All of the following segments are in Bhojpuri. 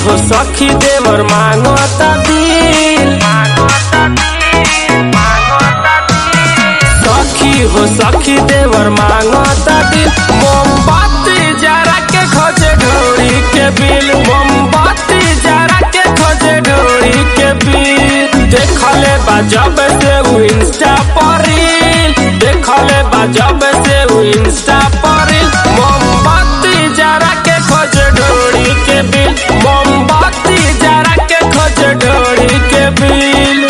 हो सखी देवर मांगता दिल सखी हो सखी देवर मांगता दिल मोमबत्ती जरा के खोजे ढोरी के बिल मोमबत्ती जरा के खोजे ढोरी के बिल देखले बा जब से उ इंस्टा पर रील देखले बा जब से उ इंस्टा पर रील मोमबत्ती जरा के खोजे ढोरी के बिल मोमबत्ती जरा के खोजे ढोरी के बिल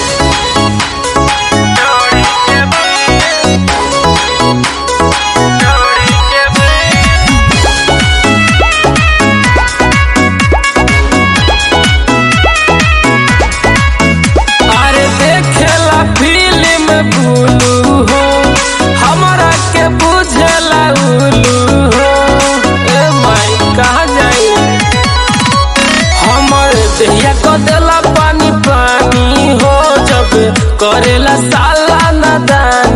अरे देखेला फिल्म बुलू हो हमरा के बुझेला उलू हो ए माई कहाँ जाई हमर देहिया को देला पानी पानी हो जब करेला साला नदानी